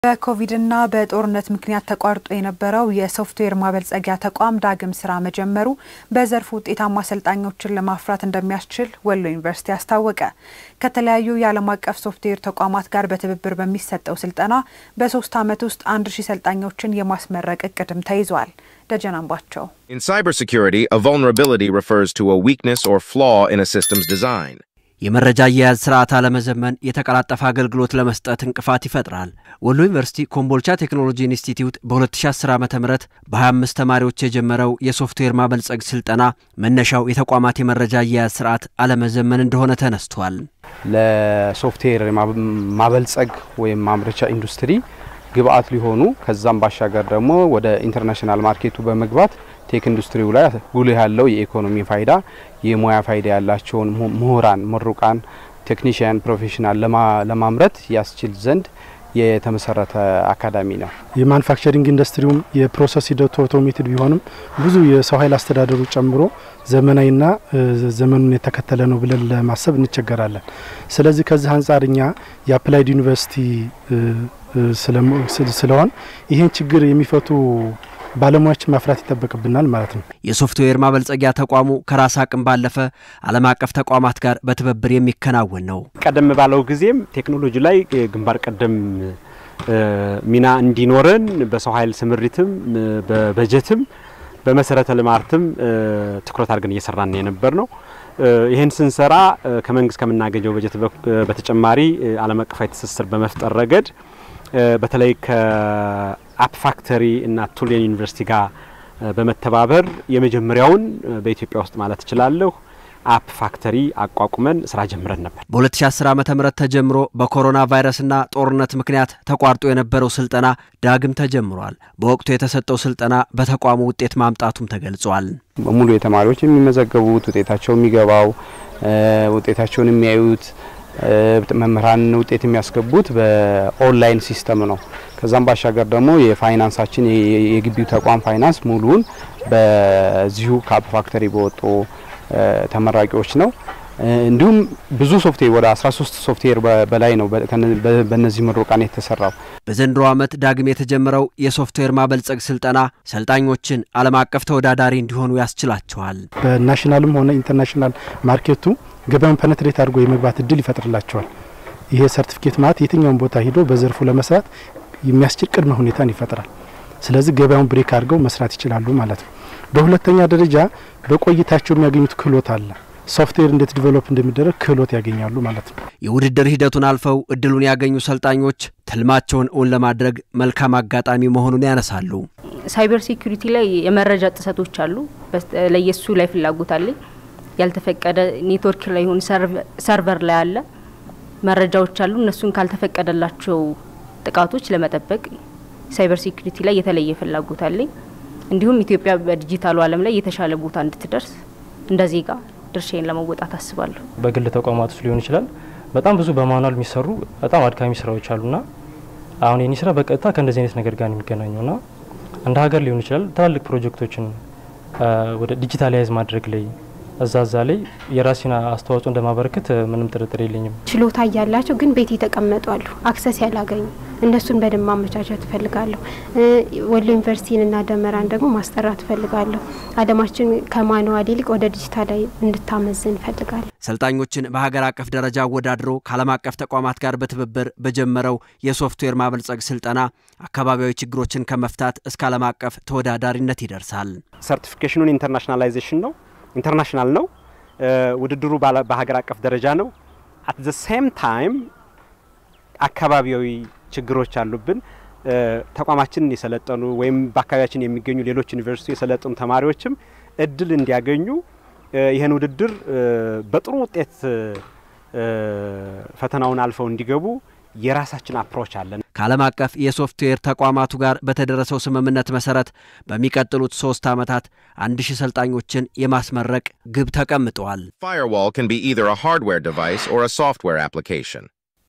በኮቪድና በጦርነት ምክንያት ተቋርጦ የነበረው የሶፍትዌር ማበልጸጊያ ተቋም ዳግም ስራ መጀመሩ በዘርፉ ውጤታማ አሰልጣኞችን ለማፍራት እንደሚያስችል ወሎ ዩኒቨርሲቲ አስታወቀ። ከተለያዩ የዓለም አቀፍ ሶፍትዌር ተቋማት ጋር በትብብር በሚሰጠው ስልጠና በሶስት ዓመት ውስጥ አንድ ሺህ ሰልጣኞችን የማስመረቅ እቅድም ተይዟል። ደጀን አምባቸው In cybersecurity, a vulnerability refers to a weakness or flaw in a system's design. የመረጃ አያያዝ ስርዓት አለመዘመን የተቀላጠፈ አገልግሎት ለመስጠት እንቅፋት ይፈጥራል። ወሎ ዩኒቨርሲቲ ኮምቦልቻ ቴክኖሎጂ ኢንስቲትዩት በ2010 ዓ ም በ25 ተማሪዎች የጀመረው የሶፍትዌር ማበልጸግ ስልጠና መነሻው የተቋማት የመረጃ አያያዝ ስርዓት አለመዘመን እንደሆነ ተነስቷል። ለሶፍትዌር ማበልጸግ ወይም ማምረቻ ኢንዱስትሪ ግብአት ሊሆኑ ከዛም ባሻገር ደግሞ ወደ ኢንተርናሽናል ማርኬቱ በመግባት ቴክ ኢንዱስትሪው ላይ ጉልህ ያለው የኢኮኖሚ ፋይዳ የሙያ ፋይዳ ያላቸውን ምሁራን፣ ምሩቃን፣ ቴክኒሽያን፣ ፕሮፌሽናል ለማምረት ያስችል ዘንድ የተመሰረተ አካዳሚ ነው። የማኑፋክቸሪንግ ኢንዱስትሪውም የፕሮሰስ ሂደቱ አውቶሜትድ ቢሆንም ብዙ የሰው ኃይል አስተዳደሩ ጨምሮ ዘመናዊና ዘመኑን የተከተለ ነው ብለን ለማሰብ እንቸገራለን። ስለዚህ ከዚህ አንጻር እኛ የአፕላይድ ዩኒቨርሲቲ ስለሆን ይህን ችግር የሚፈቱ ባለሙያዎችን ማፍራት ይጠበቅብናል ማለት ነው። የሶፍትዌር ማበልጸጊያ ተቋሙ ከራስ አቅም ባለፈ ዓለም አቀፍ ተቋማት ጋር በትብብር የሚከናወን ነው። ቀደም ባለው ጊዜም ቴክኖሎጂ ላይ ግንባር ቀደም ሚና እንዲኖረን በሰው ኃይል ስምሪትም በበጀትም በመሰረተ ልማትም ትኩረት አድርገን እየሰራን የነበር ነው። ይህን ስንሰራ ከመንግስት ከምናገኘው በጀት በተጨማሪ ዓለም አቀፋዊ ትስስር በመፍጠር ረገድ በተለይ ከአፕ ፋክተሪ እና ቱሌን ዩኒቨርሲቲ ጋር በመተባበር የመጀመሪያውን በኢትዮጵያ ውስጥ ማለት እችላለሁ አፕ ፋክተሪ አቋቁመን ስራ ጀምረን ነበር። በ2010 ዓ ም ተጀምሮ በኮሮና ቫይረስና ጦርነት ምክንያት ተቋርጦ የነበረው ስልጠና ዳግም ተጀምሯል። በወቅቱ የተሰጠው ስልጠና በተቋሙ ውጤት ማምጣቱም ተገልጿል። ሙሉ የተማሪዎች የሚመዘገቡት ውጤታቸው የሚገባው ውጤታቸውን የሚያዩት መምህራን ውጤት የሚያስገቡት በኦንላይን ሲስተም ነው። ከዛም ባሻገር ደግሞ የፋይናንሳችን የግቢው ተቋም ፋይናንስ ሙሉውን በዚሁ ከአፕ ፋክተሪ በወጡ ተመራቂዎች ነው። እንዲሁም ብዙ ሶፍትዌር ወደ 13 ሶፍትዌር በላይ ነው በእነዚህ ምሩቃን የተሰራው። በዘንድሮ ዓመት ዳግም የተጀመረው የሶፍትዌር ማበልጸግ ስልጠና ሰልጣኞችን ዓለም አቀፍ ተወዳዳሪ እንዲሆኑ ያስችላቸዋል። በናሽናልም ሆነ ኢንተርናሽናል ማርኬቱ ገበያውን ፐነትሬት አድርጎ የመግባት እድል ይፈጥርላቸዋል። ይሄ ሰርቲፊኬት ማለት የትኛውን ቦታ ሂዶ በዘርፉ ለመስራት የሚያስችል ቅድመ ሁኔታን ይፈጥራል። ስለዚህ ገበያውን ብሬክ አድርገው መስራት ይችላሉ ማለት ነው። በሁለተኛ ደረጃ በቆይታቸው የሚያገኙት ክህሎት አለ። ሶፍትዌር እንዴት ዲቨሎፕ እንደሚደረግ ክህሎት ያገኛሉ ማለት ነው። የውድድር ሂደቱን አልፈው እድሉን ያገኙ ሰልጣኞች ትልማቸውን እውን ለማድረግ መልካም አጋጣሚ መሆኑን ያነሳሉ። ሳይበር ሴኩሪቲ ላይ የመረጃ ጥሰቶች አሉ። ለየሱ ላይ ፍላጎት አለኝ። ያልተፈቀደ ኔትወርክ ላይ ይሁን ሰርቨር ላይ አለ መረጃዎች አሉ። እነሱን ካልተፈቀደላቸው ጥቃቶች ለመጠበቅ ሳይበር ሴኩሪቲ ላይ የተለየ ፍላጎት አለኝ። እንዲሁም ኢትዮጵያ በዲጂታሉ ዓለም ላይ የተሻለ ቦታ እንድትደርስ እንደ ዜጋ ድርሻዬን ለመወጣት አስባለሁ። በግል ተቋማት ውስጥ ሊሆን ይችላል። በጣም ብዙ በማኑዋል የሚሰሩ በጣም አድካሚ ስራዎች አሉና አሁን የኔ ስራ በቀጥታ ከእንደዚህ አይነት ነገር ጋር የሚገናኘውና እንደ ሀገር ሊሆን ይችላል ትላልቅ ፕሮጀክቶችን ወደ ዲጂታላይዝ ማድረግ ላይ እዛ እዛ ላይ የራሴን አስተዋጽኦ እንደማበረከት ምንም ጥርጥር የለኝም። ችሎታ እያላቸው ግን ቤት የተቀመጡ አሉ፣ አክሰስ ያላገኙ እነሱን በደንብ ማመቻቸት እፈልጋለሁ። ወሎ ዩኒቨርሲቲንና ደመራን ደግሞ ማስጠራት እፈልጋለሁ። አለማችን ከማንዋል ይልቅ ወደ ዲጂታላዊ እንድታመዝን እፈልጋለሁ። ሰልጣኞችን በሀገር አቀፍ ደረጃ አወዳድሮ ከዓለም አቀፍ ተቋማት ጋር በትብብር በጀመረው የሶፍትዌር ማበልጸግ ስልጠና አካባቢያዊ ችግሮችን ከመፍታት እስከ ዓለም አቀፍ ተወዳዳሪነት ይደርሳል። ሰርቲፊኬሽኑን ኢንተርናሽናላይዜሽን ነው ኢንተርናሽናል ነው። ውድድሩ በሀገር አቀፍ ደረጃ ነው። አት ዘ ሴም ታይም አካባቢያዊ ችግሮች አሉብን። ተቋማችንን የሰለጠኑ ወይም በአካባቢያችን የሚገኙ ሌሎች ዩኒቨርሲቲ የሰለጠኑ ተማሪዎችም እድል እንዲያገኙ ይህን ውድድር በጥሩ ውጤት ፈተናውን አልፈው እንዲገቡ የራሳችን አፕሮች አለን። ከዓለም አቀፍ የሶፍትዌር ተቋማቱ ጋር በተደረሰው ስምምነት መሰረት በሚቀጥሉት ሶስት ዓመታት አንድ ሺህ ሰልጣኞችን የማስመረቅ ግብ ተቀምጠዋል። Firewall can be either a hardware device or a software application.